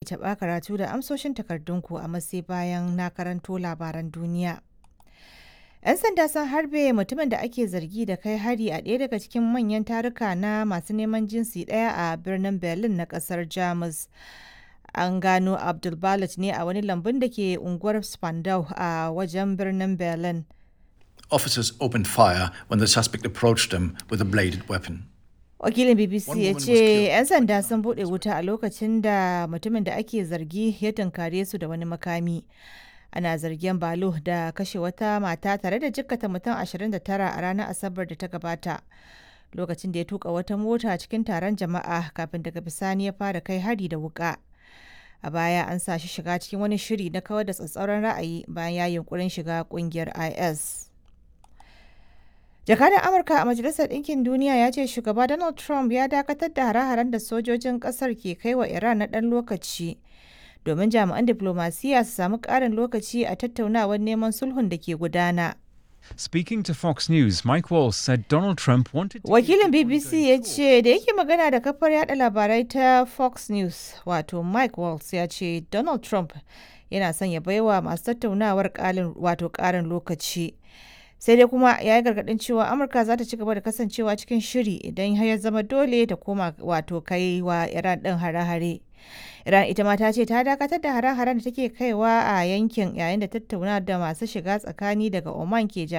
taɓa karatu da amsoshin takardunku a matsayi bayan na karanto labaran duniya. 'Yan sanda sun harbe mutumin da ake zargi da kai hari a ɗaya daga cikin manyan taruka na masu neman jinsi ɗaya a birnin Berlin na ƙasar Jamus. An gano Abdul ne a wani lambun da ke unguwar Spandau a wajen birnin Berlin. Officers opened fire when the suspect approached them with a bladed weapon. Wakilin BBC One ya woman was ce killed. 'yan sanda sun buɗe wuta a lokacin da mutumin da ake zargi ya tunkare su da wani makami. Ana zargin Balo da kashe wata mata tare da jikkata mutum 29 a ranar Asabar da ta gabata. Lokacin da ya tuka wata mota cikin taron jama'a kafin daga bisani ya fara kai hari da wuka. A baya an sa shi shiga cikin wani shiri na kawar da tsatsauran ra'ayi bayan ya yunkurin shiga kungiyar IS. Jakadan Amurka a Majalisar Ɗinkin Duniya ya ce shugaba Donald Trump ya dakatar da hare-haren da sojojin ƙasar ke kai wa Iran na ɗan lokaci domin jami'an diplomasiya su samu ƙarin lokaci a tattaunawar neman sulhun da ke gudana. Speaking to Fox News, Mike Walls said Donald Trump wanted to Wakilin BBC ya ce da yake magana da kafar yada labarai ta Fox News wato Mike Walls ya ce Donald Trump yana son ya baiwa masu tattaunawar ƙalin wato ƙarin lokaci. Sai dai kuma ya yi gargaɗin cewa Amurka za ta ci gaba da kasancewa cikin shiri idan har ya zama dole ta koma wato kai wa Iran ɗin hare-hare. Iran ita ma ta ce ta dakatar da hare-haren da take kaiwa a yankin yayin da tattauna da masu shiga tsakani daga Oman ke